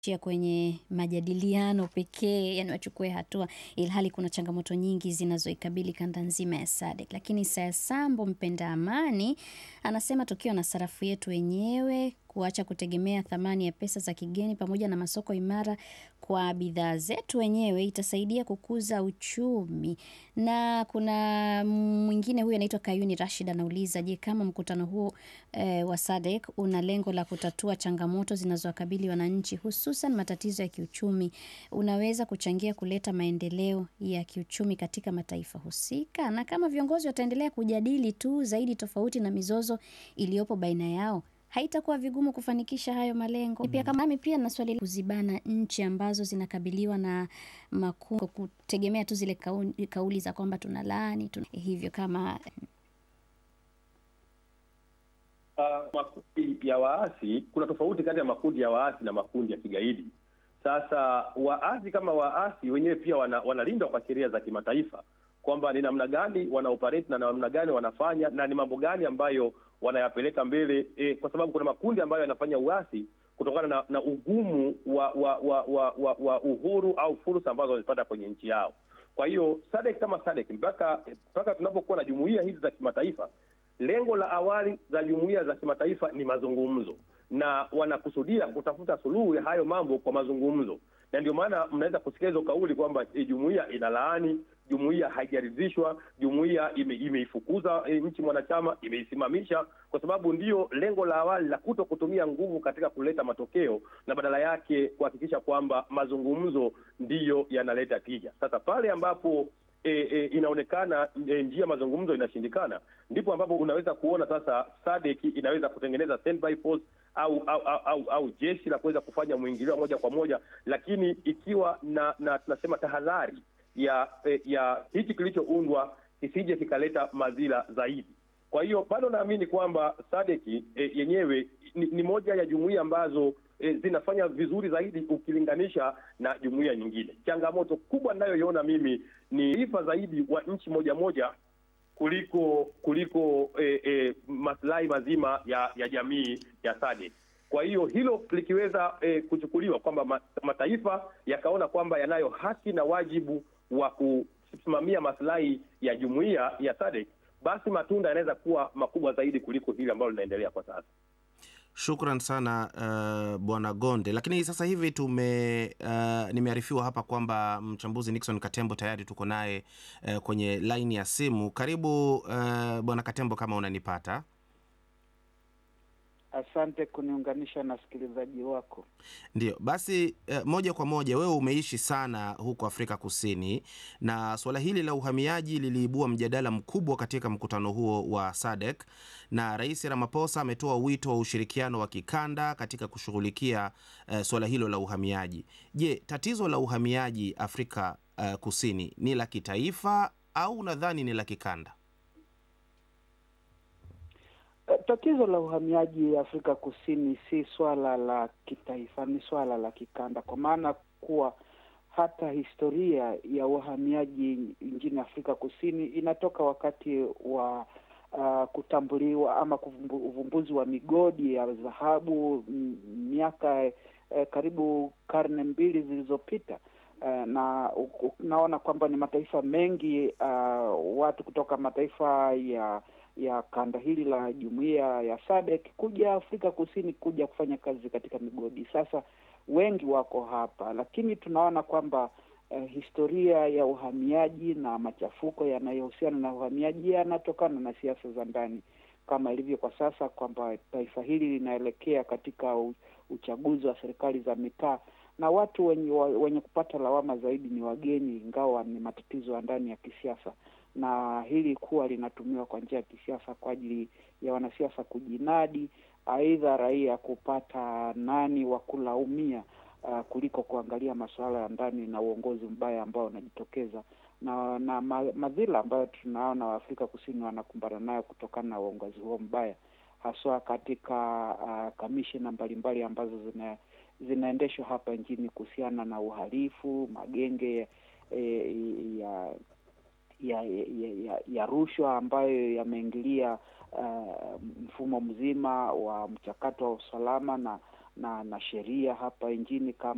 chia kwenye majadiliano pekee, yani wachukue hatua, ilhali kuna changamoto nyingi zinazoikabili kanda nzima ya SADC. Lakini Sayasambo mpenda amani anasema tukiwa na sarafu yetu wenyewe, kuacha kutegemea thamani ya pesa za kigeni pamoja na masoko imara kwa bidhaa zetu wenyewe itasaidia kukuza uchumi. Na kuna mwingine huyu anaitwa Kayuni Rashid anauliza, je, kama mkutano huo eh, wa SADC una lengo la kutatua changamoto zinazowakabili wananchi hususan matatizo ya kiuchumi, unaweza kuchangia kuleta maendeleo ya kiuchumi katika mataifa husika? Na kama viongozi wataendelea kujadili tu zaidi tofauti na mizozo iliyopo baina yao haitakuwa vigumu kufanikisha hayo malengo. Pia kama nami pia na swali la kuzibana nchi ambazo zinakabiliwa na makungo kutegemea tu zile kauli, kauli za kwamba tuna laani tuna hivyo kama Uh, makundi ya waasi, kuna tofauti kati ya makundi ya waasi na makundi ya kigaidi. Sasa waasi kama waasi wenyewe pia wana, wanalindwa kwa sheria za kimataifa kwamba ni namna gani wana operate na namna gani wanafanya na ni mambo gani ambayo wanayapeleka mbele e, kwa sababu kuna makundi ambayo yanafanya uasi kutokana na, na ugumu wa wa, wa, wa, wa wa uhuru au fursa ambazo wamepata kwenye nchi yao. Kwa hiyo SADC kama SADC mpaka mpaka tunapokuwa na jumuiya hizi za kimataifa, lengo la awali za jumuiya za kimataifa ni mazungumzo, na wanakusudia kutafuta suluhu ya hayo mambo kwa mazungumzo, na ndio maana mnaweza kusikia hizo kauli kwamba e, jumuiya inalaani jumuiya haijaridhishwa, jumuiya ime, imeifukuza e, nchi mwanachama, imeisimamisha, kwa sababu ndio lengo la awali la kuto kutumia nguvu katika kuleta matokeo, na badala yake kuhakikisha kwamba mazungumzo ndiyo yanaleta tija. Sasa pale ambapo e, e, inaonekana e, njia mazungumzo inashindikana, ndipo ambapo unaweza kuona sasa SADC inaweza kutengeneza standby force au au, au, au, au jeshi la kuweza kufanya mwingilio moja kwa moja, lakini ikiwa na na tunasema tahadhari ya ya hichi kilichoundwa kisije kikaleta madhila zaidi. Kwa hiyo bado naamini kwamba SADC e, yenyewe ni, ni moja ya jumuiya ambazo e, zinafanya vizuri zaidi ukilinganisha na jumuiya nyingine. Changamoto kubwa ninayoiona mimi ni ifa zaidi wa nchi moja moja kuliko kuliko e, e, maslahi mazima ya ya jamii ya SADC. Kwa hiyo hilo likiweza e, kuchukuliwa kwamba mataifa yakaona kwamba yanayo haki na wajibu wa kusimamia maslahi ya jumuiya ya SADC, basi matunda yanaweza kuwa makubwa zaidi kuliko hili ambalo linaendelea kwa sasa. Shukran sana uh, Bwana Gonde. Lakini sasa hivi tume uh, nimearifiwa hapa kwamba mchambuzi Nixon Katembo tayari tuko naye uh, kwenye laini ya simu. Karibu uh, Bwana Katembo, kama unanipata. Asante kuniunganisha na wasikilizaji wako. Ndio basi, eh, moja kwa moja, wewe umeishi sana huko Afrika Kusini na suala hili la uhamiaji liliibua mjadala mkubwa katika mkutano huo wa SADC, na Rais Ramaphosa ametoa wito wa ushirikiano wa kikanda katika kushughulikia eh, suala hilo la uhamiaji. Je, tatizo la uhamiaji Afrika eh, Kusini ni la kitaifa au unadhani ni la kikanda? Tatizo la uhamiaji Afrika Kusini si swala la kitaifa, ni swala la kikanda, kwa maana kuwa hata historia ya uhamiaji nchini Afrika Kusini inatoka wakati wa uh, kutambuliwa ama uvumbuzi wa migodi ya dhahabu miaka eh, karibu karne mbili zilizopita. Uh, na unaona kwamba ni mataifa mengi uh, watu kutoka mataifa ya ya kanda hili la jumuiya ya SADC kuja Afrika Kusini kuja kufanya kazi katika migodi. Sasa wengi wako hapa, lakini tunaona kwamba uh, historia ya uhamiaji na machafuko yanayohusiana na uhamiaji yanatokana na siasa za ndani, kama ilivyo kwa sasa kwamba taifa hili linaelekea katika uchaguzi wa serikali za mitaa na watu wenye, wenye kupata lawama zaidi ni wageni, ingawa ni matatizo ya ndani ya kisiasa na hili kuwa linatumiwa kwa njia ya kisiasa kwa ajili ya wanasiasa kujinadi, aidha raia kupata nani wa kulaumia uh, kuliko kuangalia masuala ya ndani na uongozi mbaya ambao unajitokeza na na madhila ambayo tunaona Waafrika Kusini wanakumbana nayo kutokana na uongozi huo mbaya, haswa katika uh, kamishina mbalimbali ambazo zina zinaendeshwa hapa nchini kuhusiana na uhalifu, magenge eh, ya ya ya, ya, ya rushwa ambayo yameingilia uh, mfumo mzima wa mchakato wa usalama na na, na sheria hapa nchini kama